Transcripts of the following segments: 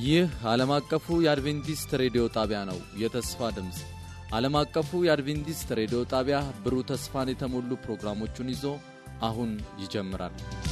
ይህ ዓለም አቀፉ የአድቬንቲስት ሬዲዮ ጣቢያ ነው። የተስፋ ድምፅ ዓለም አቀፉ የአድቬንቲስት ሬዲዮ ጣቢያ ብሩህ ተስፋን የተሞሉ ፕሮግራሞቹን ይዞ አሁን ይጀምራል።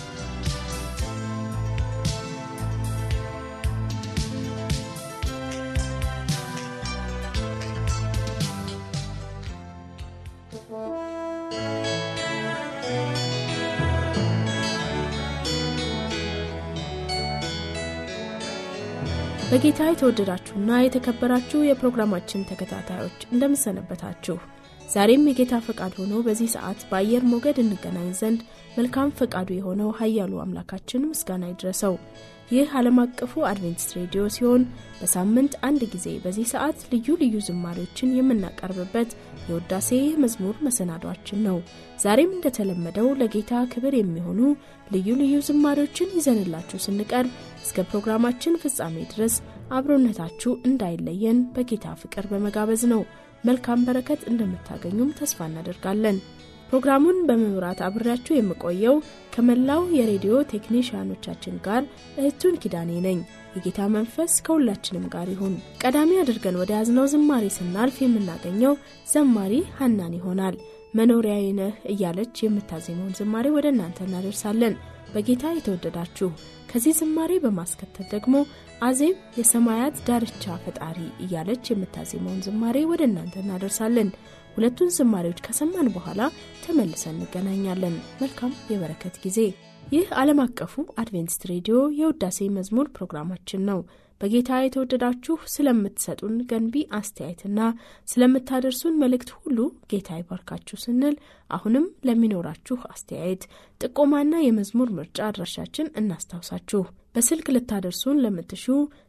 በጌታ የተወደዳችሁና የተከበራችሁ የፕሮግራማችን ተከታታዮች እንደምሰነበታችሁ። ዛሬም የጌታ ፈቃድ ሆኖ በዚህ ሰዓት በአየር ሞገድ እንገናኝ ዘንድ መልካም ፈቃዱ የሆነው ኃያሉ አምላካችን ምስጋና ይድረሰው። ይህ ዓለም አቀፉ አድቬንቲስት ሬዲዮ ሲሆን በሳምንት አንድ ጊዜ በዚህ ሰዓት ልዩ ልዩ ዝማሬዎችን የምናቀርብበት የውዳሴ መዝሙር መሰናዷችን ነው። ዛሬም እንደተለመደው ለጌታ ክብር የሚሆኑ ልዩ ልዩ ዝማሬዎችን ይዘንላችሁ ስንቀርብ እስከ ፕሮግራማችን ፍጻሜ ድረስ አብሮነታችሁ እንዳይለየን በጌታ ፍቅር በመጋበዝ ነው። መልካም በረከት እንደምታገኙም ተስፋ እናደርጋለን። ፕሮግራሙን በመምራት አብሬያችሁ የምቆየው ከመላው የሬዲዮ ቴክኒሽያኖቻችን ጋር እህቱን ኪዳኔ ነኝ። የጌታ መንፈስ ከሁላችንም ጋር ይሁን። ቀዳሚ አድርገን ወደ ያዝነው ዝማሬ ስናልፍ የምናገኘው ዘማሪ ሀናን ይሆናል። መኖሪያዬ ነህ እያለች የምታዜመውን ዝማሬ ወደ እናንተ እናደርሳለን። በጌታ የተወደዳችሁ ከዚህ ዝማሬ በማስከተል ደግሞ አዜብ የሰማያት ዳርቻ ፈጣሪ እያለች የምታዜመውን ዝማሬ ወደ እናንተ እናደርሳለን። ሁለቱን ዝማሬዎች ከሰማን በኋላ ተመልሰን እንገናኛለን። መልካም የበረከት ጊዜ። ይህ ዓለም አቀፉ አድቬንቲስት ሬዲዮ የውዳሴ መዝሙር ፕሮግራማችን ነው። በጌታ የተወደዳችሁ ስለምትሰጡን ገንቢ አስተያየትና ስለምታደርሱን መልእክት ሁሉ ጌታ ይባርካችሁ ስንል አሁንም ለሚኖራችሁ አስተያየት ጥቆማና የመዝሙር ምርጫ አድራሻችን እናስታውሳችሁ። በስልክ ልታደርሱን ለምትሹ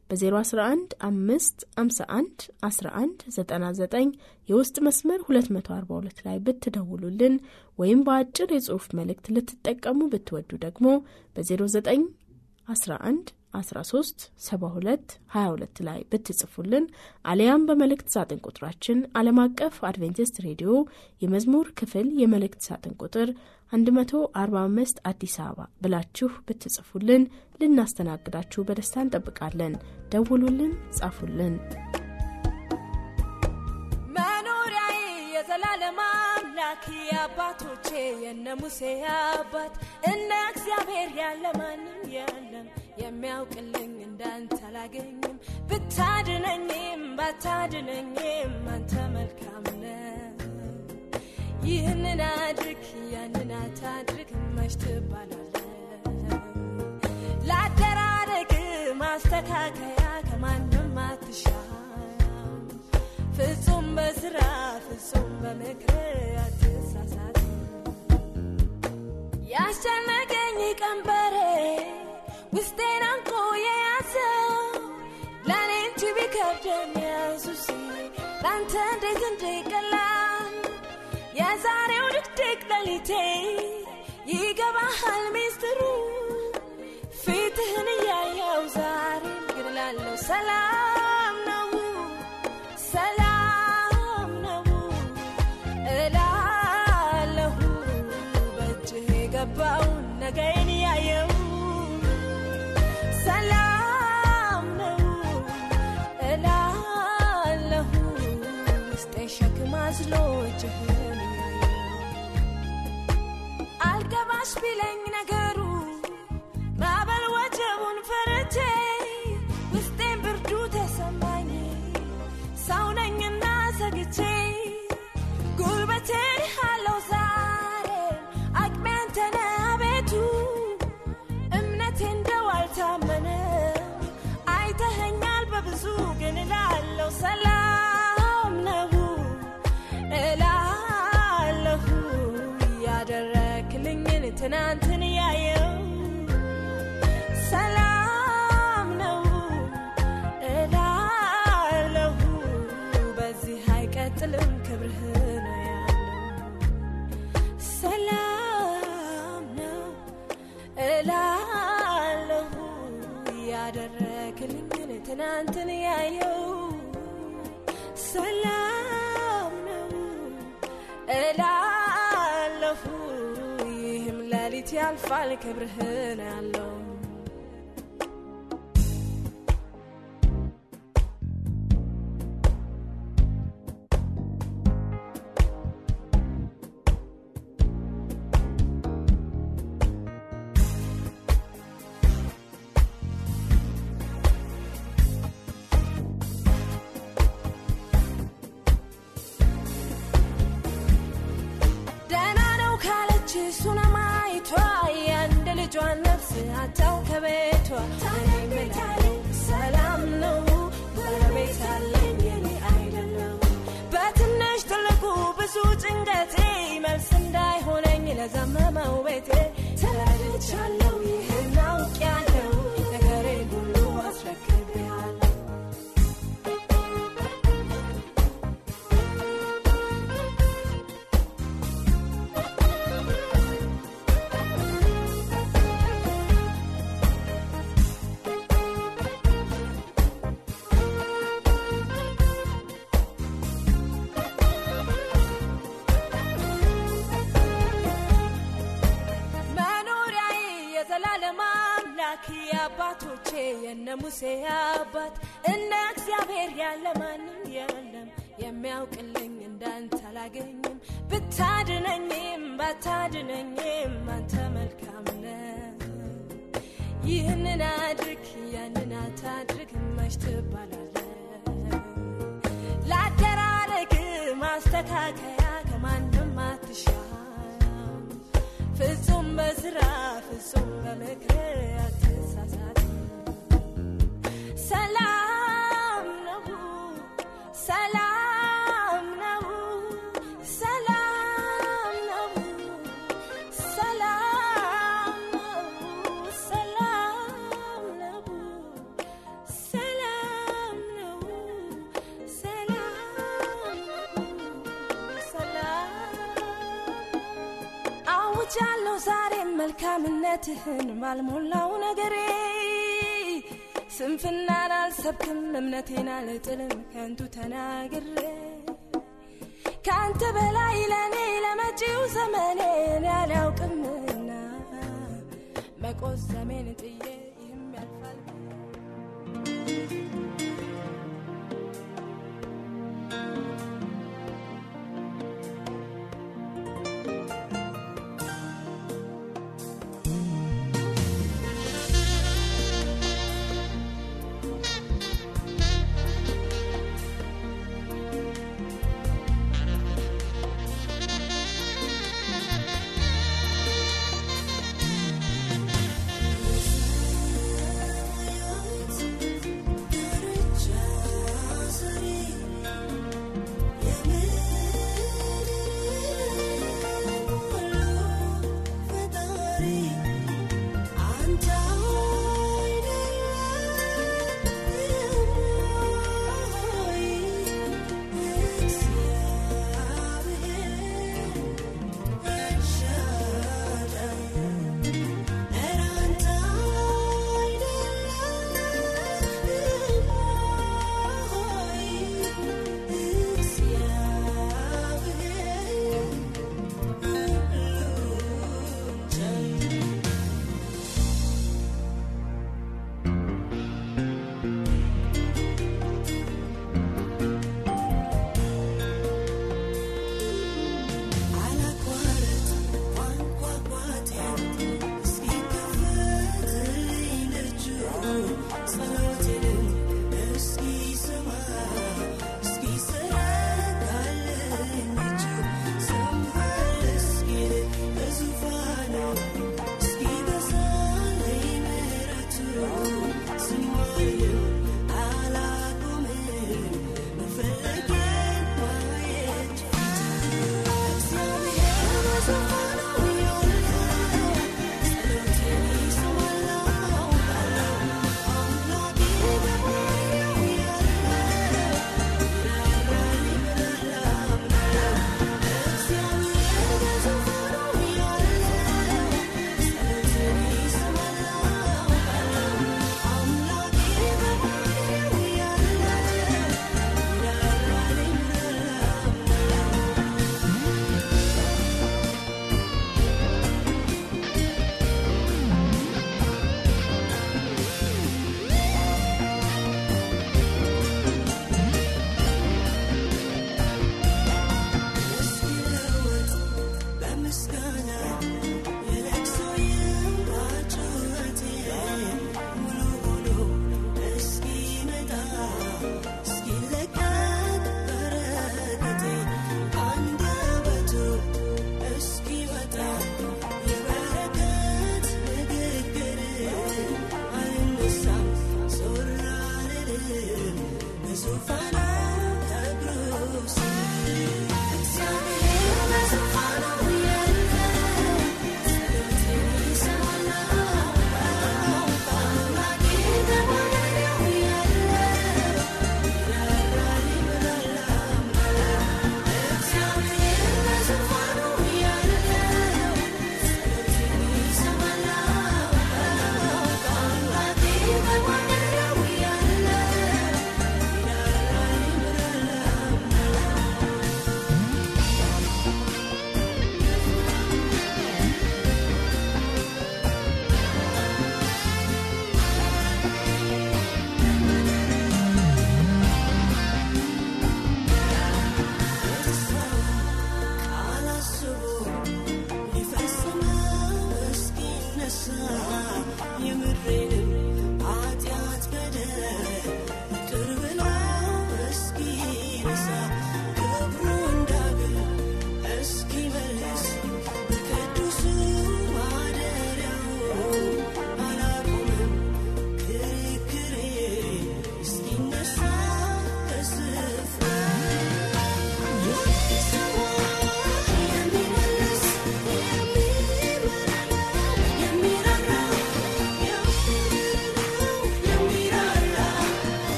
በ011 5 51 11 99 የውስጥ መስመር 242 ላይ ብትደውሉልን ወይም በአጭር የጽሑፍ መልእክት ልትጠቀሙ ብትወዱ ደግሞ በ09 11 13 72 22 ላይ ብትጽፉልን አሊያም በመልእክት ሳጥን ቁጥራችን ዓለም አቀፍ አድቬንቲስት ሬዲዮ የመዝሙር ክፍል የመልእክት ሳጥን ቁጥር 145 አዲስ አበባ ብላችሁ ብትጽፉልን ልናስተናግዳችሁ በደስታ እንጠብቃለን። ደውሉልን፣ ጻፉልን። መኖሪያዬ የዘላለም አምላክ የአባቶቼ የነ ሙሴ አባት እነ እግዚአብሔር ያለ ማንም የለም የሚያውቅልኝ እንዳንተ አላገኝም። ብታድነኝም ባታድነኝም አንተ መልካም ነህ። ይህንን አድርግ ያንን አታድርግ መች ትባላለህ? ለአደራረግ ማስተካከያ ከማንም አትሻም። ፍጹም በስራ ፍጹም በምክር አትሳሳት። ያስጨነቀኝ ቀንበሬ ውስጤን አንቆ የያዘው ለእኔ እንጂ ቢከብደኝ ኢየሱስ ለአንተ እንዴት እንዲቀላል የዛሬው ድቅድቅ ሌሊቴ ይገባሃል ሚስጥሩ ፊትህን እያየው ዛሬም ግን ላለው ሰላም ነው ሰላም ነው እላለሁ በእጅህ የገባውን ነገን ያየው ሰላም ነው እላለሁ ውስጤ ሸክም አዝሎ እጅህን አልገባሽ ቢለኝ ነገሩ ማዕበል ወጀቡን ፈርቼ ውስጤን ብርዱ ተሰማኝ ሰው ነኝና ሰግቼ ጉልበቴ አለው ዛሬ አቅሜ አንተ ነህ አቤቱ እምነቴ እንደው አልታመነ አይተኸኛል በብዙ ግን እላለሁ ሰላም ነው እላለሁ ያደረክልኝን ትናንትን ያየው ሰላም ነው እላለሁ በዚህ አይቀጥልም ክብርህ ነው ያለው ሰላም ነው እላለሁ ያደረክልኝን ትናንትን ያየው ሰላም ነው እላለሁ ይህም ሌሊት ያልፋል ክብርህ ነው ያለው አታው ከቤቷ ታዲያ ቤት አለኝ ሰላም ነው ጎረቤት አለኝ የኔ አይደለም በትንሽ ትልቁ ብዙ ጭንቀቴ መልስ እንዳይሆነኝ ለዘመመው ቤቴ ተረድቻለሁ ይህን አውቄያለሁ ነገሬን ሁሉ አስረክቤያለሁ መኖሪያዬ የዘላለም አምላክ የአባቶቼ የነ ሙሴ አባት እንደ እግዚአብሔር ያለ ማንም የለም የሚያውቅልኝ እንዳንተ አላገኝም ብታድነኝም ባታድነኝም አንተ መልካም ነህ ይህንን አድርግ ያንን አታድርግ መች ትባላለህ ላደራረግ ማስተካከያ ከማንም አትሻም ፍጹም በስራ ፍጹም በምክር አትሳሳት ሰላም ነው ሰላም ነው ሰላም ነው ሰላም ነው ሰላም ነው ሰላም ነው ሰላም ነው ሰላም አውጃለሁ ዛሬም መልካምነትህን ባልሞላው ነገሬ ስንፍናን አልሰብክም እምነቴን አልጥልም ከንቱ ተናግሬ ከአንተ በላይ ለእኔ ለመጪው ዘመኔን ያላውቅምና መቆዘሜን ጥዬ ይህም ያልፋል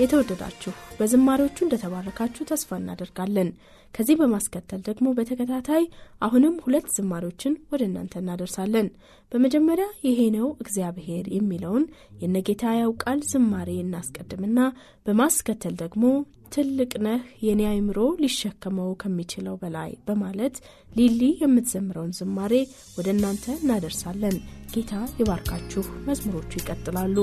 የተወደዳችሁ በዝማሬዎቹ እንደተባረካችሁ ተስፋ እናደርጋለን። ከዚህ በማስከተል ደግሞ በተከታታይ አሁንም ሁለት ዝማሬዎችን ወደ እናንተ እናደርሳለን። በመጀመሪያ ይሄ ነው እግዚአብሔር የሚለውን የነጌታ ያውቃል ዝማሬ እናስቀድምና በማስከተል ደግሞ ትልቅ ነህ የኔ አይምሮ ሊሸከመው ከሚችለው በላይ በማለት ሊሊ የምትዘምረውን ዝማሬ ወደ እናንተ እናደርሳለን። ጌታ ይባርካችሁ። መዝሙሮቹ ይቀጥላሉ።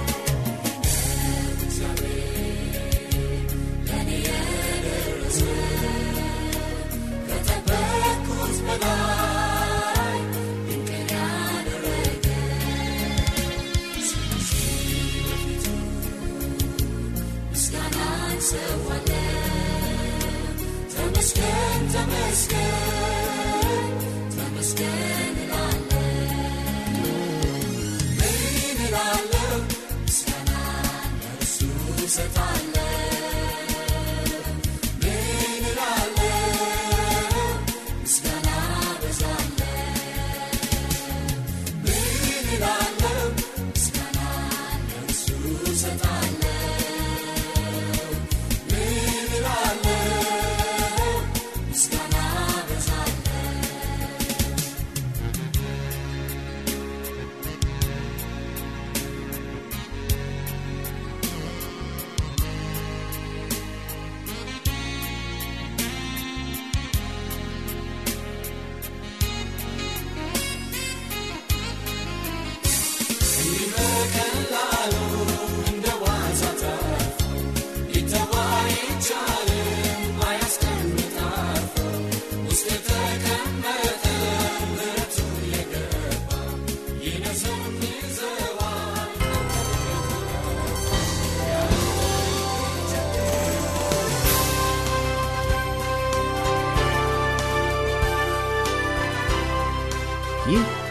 Yeah.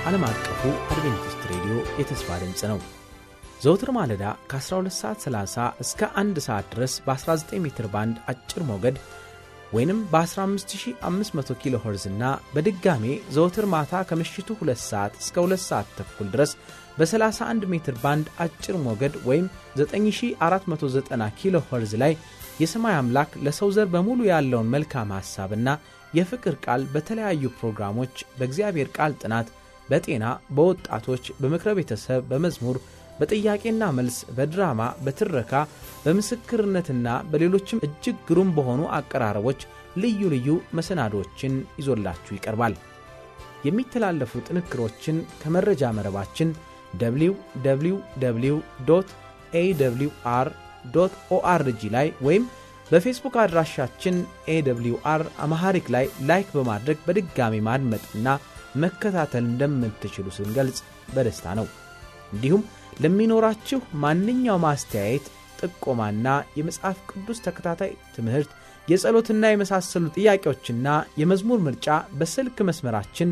ዓለም አቀፉ አድቬንቲስት ሬዲዮ የተስፋ ድምፅ ነው። ዘውትር ማለዳ ከ12 ሰዓት 30 እስከ 1 ሰዓት ድረስ በ19 ሜትር ባንድ አጭር ሞገድ ወይንም በ15500 ኪሎ ኸርዝ እና በድጋሜ ዘወትር ማታ ከምሽቱ 2 ሰዓት እስከ 2 ሰዓት ተኩል ድረስ በ31 ሜትር ባንድ አጭር ሞገድ ወይም 9490 ኪሎ ኸርዝ ላይ የሰማይ አምላክ ለሰው ዘር በሙሉ ያለውን መልካም ሐሳብና የፍቅር ቃል በተለያዩ ፕሮግራሞች በእግዚአብሔር ቃል ጥናት፣ በጤና፣ በወጣቶች፣ በምክረ ቤተሰብ፣ በመዝሙር፣ በጥያቄና መልስ፣ በድራማ፣ በትረካ፣ በምስክርነትና በሌሎችም እጅግ ግሩም በሆኑ አቀራረቦች ልዩ ልዩ መሰናዶችን ይዞላችሁ ይቀርባል። የሚተላለፉ ጥንክሮችን ከመረጃ መረባችን www ኤwr ኦአርጂ ላይ ወይም በፌስቡክ አድራሻችን ኤwr አማሐሪክ ላይ ላይክ በማድረግ በድጋሚ ማድመጥና መከታተል እንደምትችሉ ስንገልጽ በደስታ ነው። እንዲሁም ለሚኖራችሁ ማንኛውም አስተያየት፣ ጥቆማና የመጽሐፍ ቅዱስ ተከታታይ ትምህርት፣ የጸሎትና የመሳሰሉ ጥያቄዎችና የመዝሙር ምርጫ በስልክ መስመራችን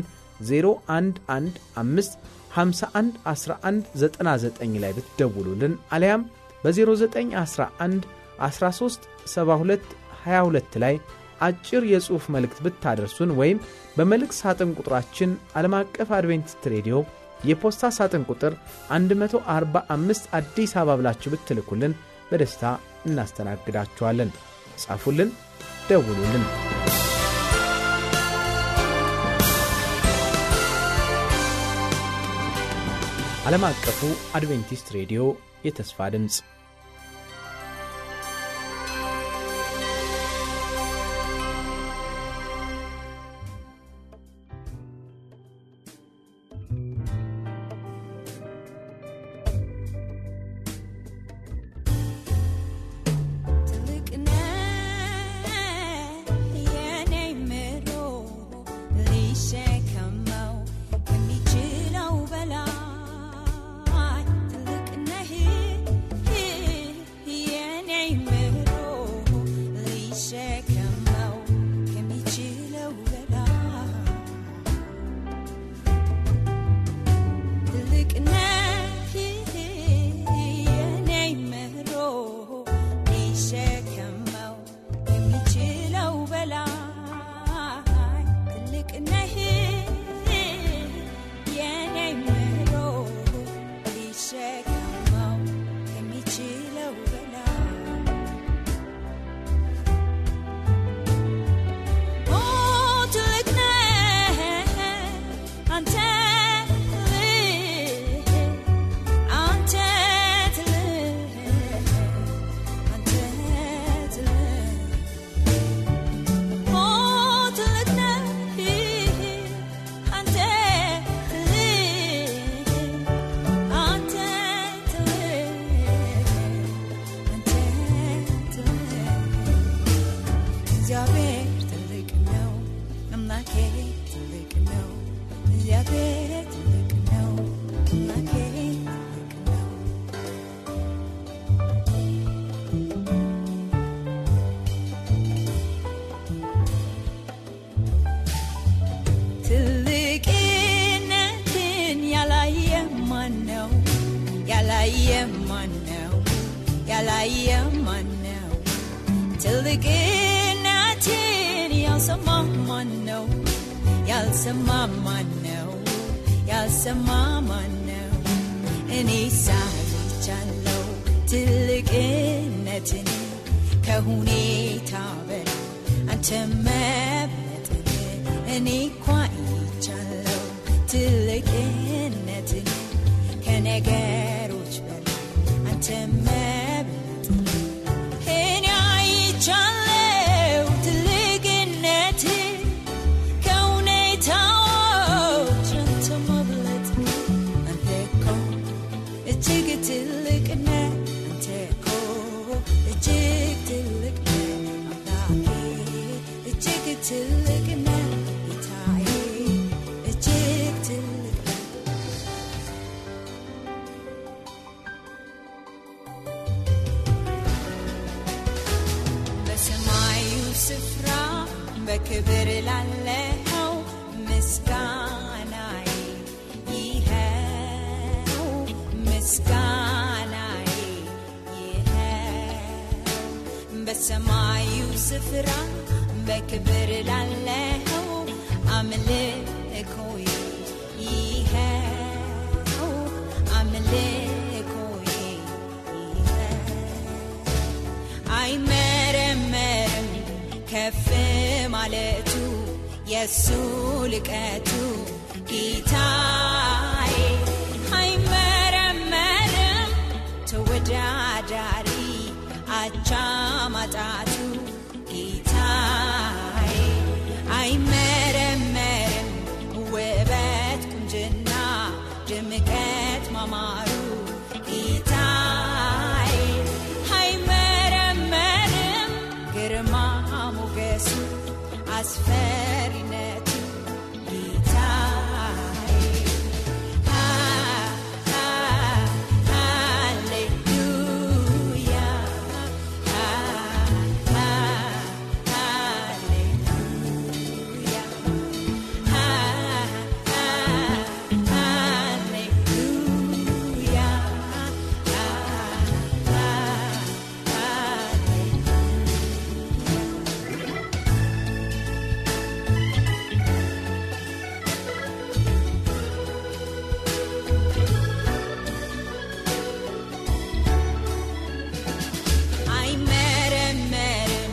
0115 51 11 99 ላይ ብትደውሉልን አሊያም በ0911 13 72 22 ላይ አጭር የጽሑፍ መልእክት ብታደርሱን ወይም በመልእክት ሳጥን ቁጥራችን ዓለም አቀፍ አድቬንቲስት ሬዲዮ የፖስታ ሳጥን ቁጥር 145 አዲስ አበባ ብላችሁ ብትልኩልን በደስታ እናስተናግዳችኋለን። ጻፉልን፣ ደውሉልን። ዓለም አቀፉ አድቬንቲስት ሬዲዮ የተስፋ ድምፅ ትልቅነትን ያልሰማ ማን ነው? ያልሰማ ማን ነው? ያልሰማ ማን ነው? እኔ ሳይቻለው ትልቅነትን ከሁኔታ በላይ አንተ መብለጥን እኔ እኳ ይቻለው ትልቅነትን ከነገሮች በላይ አንተ መብለጥን እኔ አይቻለው ትልቅነትን ከሁኔታዎች አንተ መብለጥ አንተ እኮ እጅግ ትልቅ ነህ አንተ እኮ እጅግ ትልቅ ነህ አምላኬ እጅግ ትልቅ ነህ ጌታዬ እጅግ ትልቅ ነህ በሰማዩ ስፍራ በክብር ላለኸው ምስጋናዬ ምስጋናዬ ይኸው በሰማዩ ስፍራ በክብር ላለኸው አምልኮዬ ይኸው አምልኮዬ ይኸው አይመረመርም ከፍ ማለቱ የሱ ልቀቱ ጌታዬ አይመረመርም ተወዳዳሪ አቻ ማጣቱ ጌታዬ አይመረመርም ውበት ቁንጅና ድምቀት ማማሩ ጌታዬ አይመረመርም ግርማ ሞገሱ አስፈሪነቱ ጌታዬ ሃሌሉያ አይመረመርም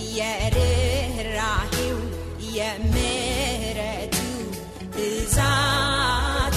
የርኅራሄው የምህረቱ ብዛቱ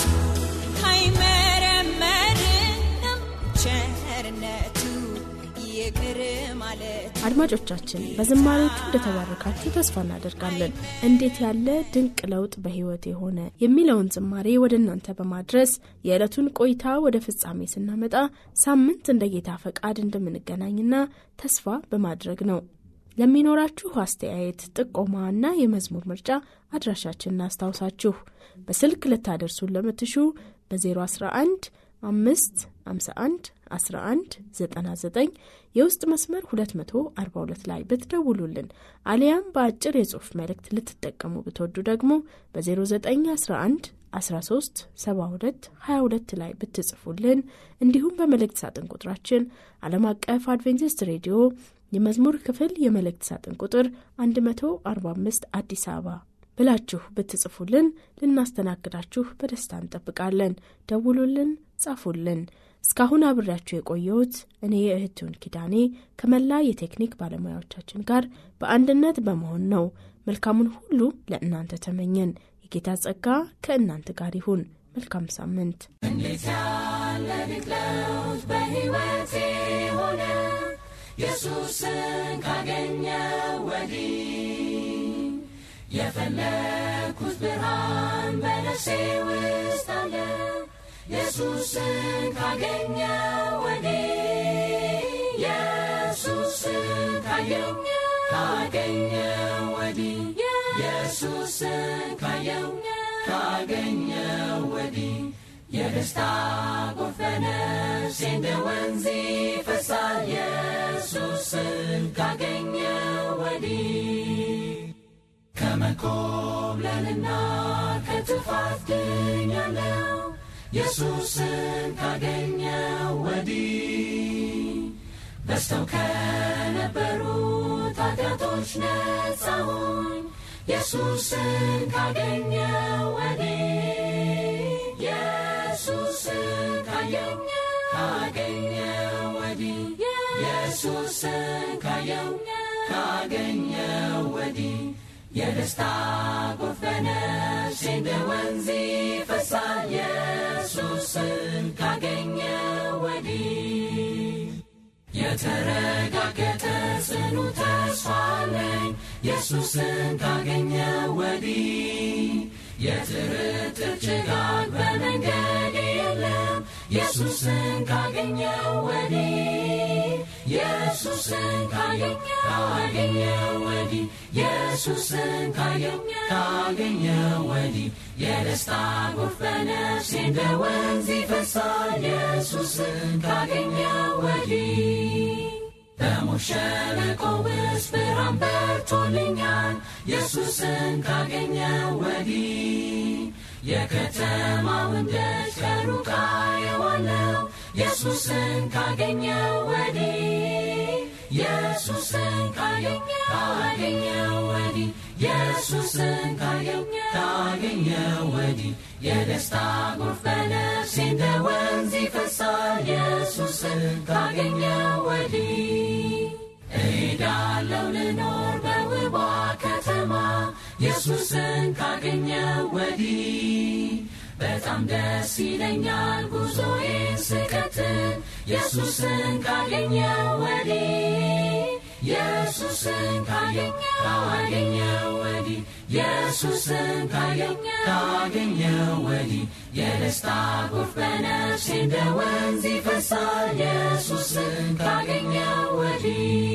አይመረመርም ቸርነቱ ይቅር ማለቱ አድማጮቻችን በዝማሬዎቹ እንደተባረካችሁ ተስፋ እናደርጋለን። እንዴት ያለ ድንቅ ለውጥ በሕይወት የሆነ የሚለውን ዝማሬ ወደ እናንተ በማድረስ የዕለቱን ቆይታ ወደ ፍጻሜ ስናመጣ ሳምንት እንደ ጌታ ፈቃድ እንደምንገናኝና ተስፋ በማድረግ ነው። ለሚኖራችሁ አስተያየት፣ ጥቆማ እና የመዝሙር ምርጫ አድራሻችን እናስታውሳችሁ። በስልክ ልታደርሱን ለምትሹ በ011 5 51 11 99 የውስጥ መስመር 242 ላይ ብትደውሉልን አሊያም በአጭር የጽሑፍ መልእክት ልትጠቀሙ ብትወዱ ደግሞ በ0911 13 72 22 ላይ ብትጽፉልን እንዲሁም በመልእክት ሳጥን ቁጥራችን ዓለም አቀፍ አድቬንቲስት ሬዲዮ የመዝሙር ክፍል የመልእክት ሳጥን ቁጥር 145 አዲስ አበባ ብላችሁ ብትጽፉልን ልናስተናግዳችሁ በደስታ እንጠብቃለን። ደውሉልን፣ ጻፉልን። እስካሁን አብሬያችሁ የቆየሁት እኔ የእህትውን ኪዳኔ ከመላ የቴክኒክ ባለሙያዎቻችን ጋር በአንድነት በመሆን ነው። መልካሙን ሁሉ ለእናንተ ተመኘን። የጌታ ጸጋ ከእናንተ ጋር ይሁን። መልካም ሳምንት። በሕይወቴ ሆነ ኢየሱስን ካገኘው ወዲህ የፈለግኩት ብርሃን በነፍሴ ውስጥ አለ ኢየሱስን ካገኘው ወዲህ ኢየሱስን ካየው ካገኘው ወዲህ ኢየሱስን ካየው ካገኘው ወዲህ የደስታ ጎርፍ በነፍሴ እንደ ወንዝ ይፈሳል ኢየሱስን ካገኘው ወዲህ ከመኮብለልና ከጥፋት ድኛለው ኢየሱስን ካገኘው ወዲህ በስተው ከነበሩት ኃጢአቶች ነጻሁኝ ኢየሱስን ካገኘው ወዲህ ኢየሱስን ካየው ካገኘው ወዲህ ኢየሱስን ካየው ካገኘው ወዲህ የደስታ ጎርፍ በነፍሴ እንደ ወንዝ ይፈሳል ኢየሱስን ካገኘው ወዲህ የተረጋገጠ ጽኑ ተስፋ አለኝ ኢየሱስን ካገኘው ወዲህ የጥርጥር ጭጋግ በመንገድ የለም ኢየሱስን ካገኘው ወዲህ ኢየሱስን ካየው ካገኘው ወዲህ ኢየሱስን ካየው ካገኘው ወዲህ የደስታ ጎርፍ በነፍሴ እንደ ወንዝ ይፈሳል ኢየሱስን ካገኘው ወዲህ በሞት ሸለቆ ውስጥ ብርሃን በርቶልኛል ኢየሱስን ካገኘው ወዲህ የከተማውን ደጅ ከሩቅ አየዋለሁ ኢየሱስን ካገኘው ወዲህ ኢየሱስን ካገኘው ወዲህ ኢየሱስን ካገኘው ወዲህ የደስታ ጎርፍ በነፍሴ እንደ ወንዝ ይፈሳል ኢየሱስን ካገኘው ወዲህ እሄዳለሁ ልኖር በውቧ ከተማ ኢየሱስን ካገኘው ወዲህ በጣም ደስ ይለኛል ጉዞዬን ስቀጥል ኢየሱስን ካገኘው ወዲህ ኢየሱስን ካገኘው ወዲህ ኢየሱስን ካገኘው ወዲህ የደስታ ጎርፍ በነፍሴ እንደ ወንዝ ይፈሳል ኢየሱስን ካገኘው ወዲህ